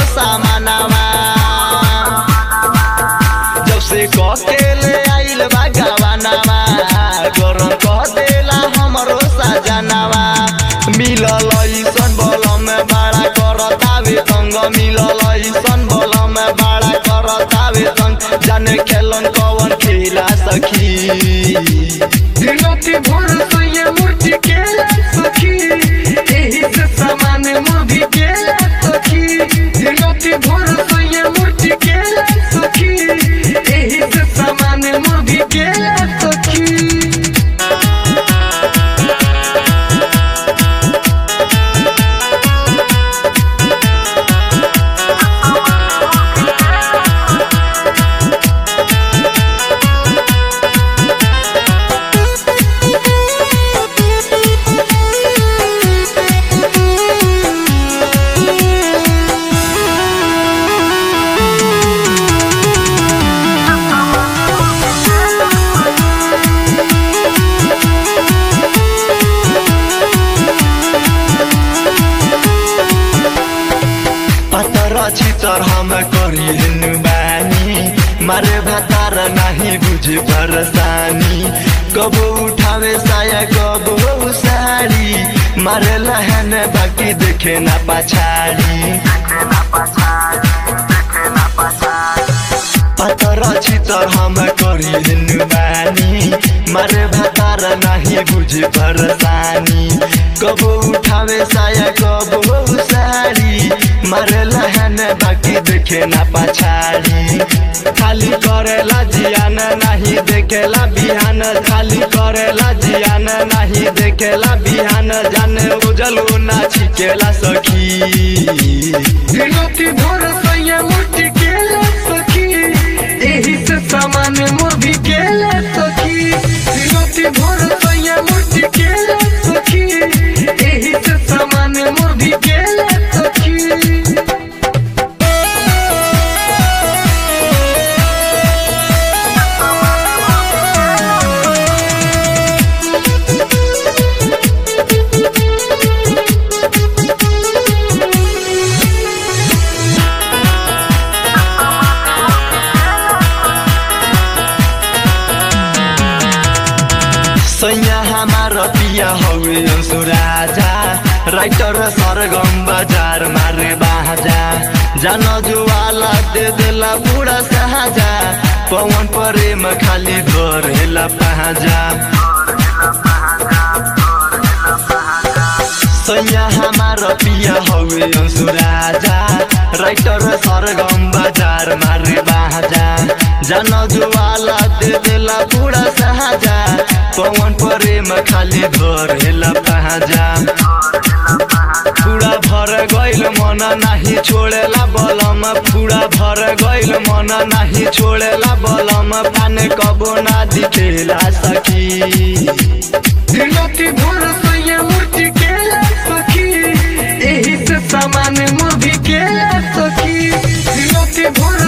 सामानावा जब से ककेले आइल बा गवानावा गरम कह देला हमरो सजनावा मिलल ऐसन बलम बड़ा करतावे तंग मिलल ऐसन बलम बड़ा करतावे तंग जाने खेलन कवन खेला सखी दिनोती भोर सोये मूर्ति के सखी एही से सामान मोभी के सखी दिनोती भोर सोये मूर्ति के सखी एही से सामान मोभी के सखी पतर चितर हम करिनु बानी मारे भातार नाही बुझे परसानी कबो उठावे साया कबो साडी मारे लहन बाकी देखे ना पछाडी पतर चितर हम करिनु बानी मारे भातार नाही बुझे परसानी कबो उठावे साया कबो साडी मारे लहन बाकी देखे ना पछाडी खाली करेला जियान नाही देखेला बिहान खाली करेला जियान नाही देखेला बिहान जाने उजलो ना छिकेला सखी दिनोती भोर सोये मूर्ति के सखी एही से सामान मोभी के सखी दिनोती भोर सोये मूर्ति के सखी एही से सामान मोभी के सखी सैया हमार पिया हवे अंशु राजा राइटर सरगम बजार मारे बाजा जान जुवाला दे देला बुढ़ा साजा पवन प्रेम खाली धरेला पाजा सैया हमार पिया हवे अंशु राजा राइटर सरगम बजार मारे बाजा जान जुवाला दे देला बुढ़ा साजा पवन प्रेम खाली धरेला पाजा पूरा भर गइल मन नाही छोड़ेला बलम पूरा भर गइल मन नाही छोड़ेला बलम पाने कबो ना दिखेला सखी दिनोती भोर सोये मूर्ति के सखी एही से सामान मोभी के सखी दिनोती भोर